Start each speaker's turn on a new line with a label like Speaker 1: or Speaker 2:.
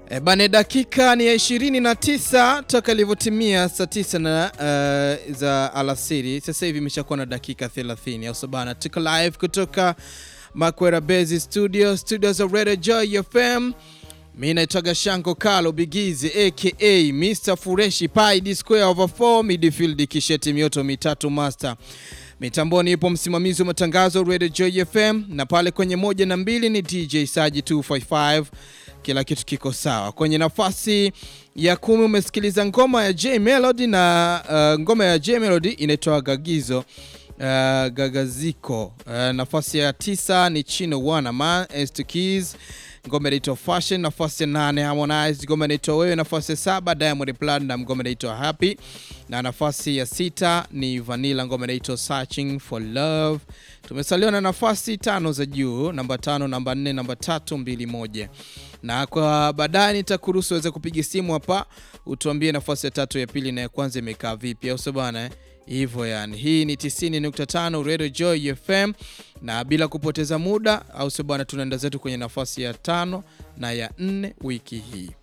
Speaker 1: E bane, dakika ni ya 29 toka ilivyotimia saa 9 na uh, za alasiri. Sasa hivi imeshakuwa na dakika 30 au sabana. Tuko live kutoka Makwera Base Studio, studios of Radio Joy FM. Mi naitwaga Shanko Kalo Bigizi aka Mr Fureshi Pi D square over 4 midfield kisheti mioto mitatu master. Mitamboni ipo msimamizi wa matangazo Radio Joy FM na pale kwenye moja na mbili ni DJ Saji 255 kila kitu kiko sawa. Kwenye nafasi ya kumi umesikiliza ngoma ya J Melody na uh, ngoma ya J Melody inaitwa Gagizo uh, Gagaziko. Uh, nafasi ya tisa ni Chino Wana Man S2 Keys ngoma inaitwa Fashion. Nafasi ya nane Harmonize, ngoma inaitwa Wewe. Nafasi ya saba Diamond Platnumz, ngoma inaitwa Happy, na nafasi ya sita ni Vanilla, ngoma inaitwa Searching for Love. Tumesaliwa na nafasi tano za juu, namba tano, namba nne, namba tatu, mbili, moja na kwa baadaye nitakuruhusu uweze kupiga simu hapa utuambie nafasi ya tatu ya pili na ya kwanza imekaa vipi, au sio bana? Hivyo yani, hii ni 90.5 Radio Joy FM, na bila kupoteza muda, au sio bwana, tunaenda zetu kwenye nafasi ya tano na ya nne wiki hii.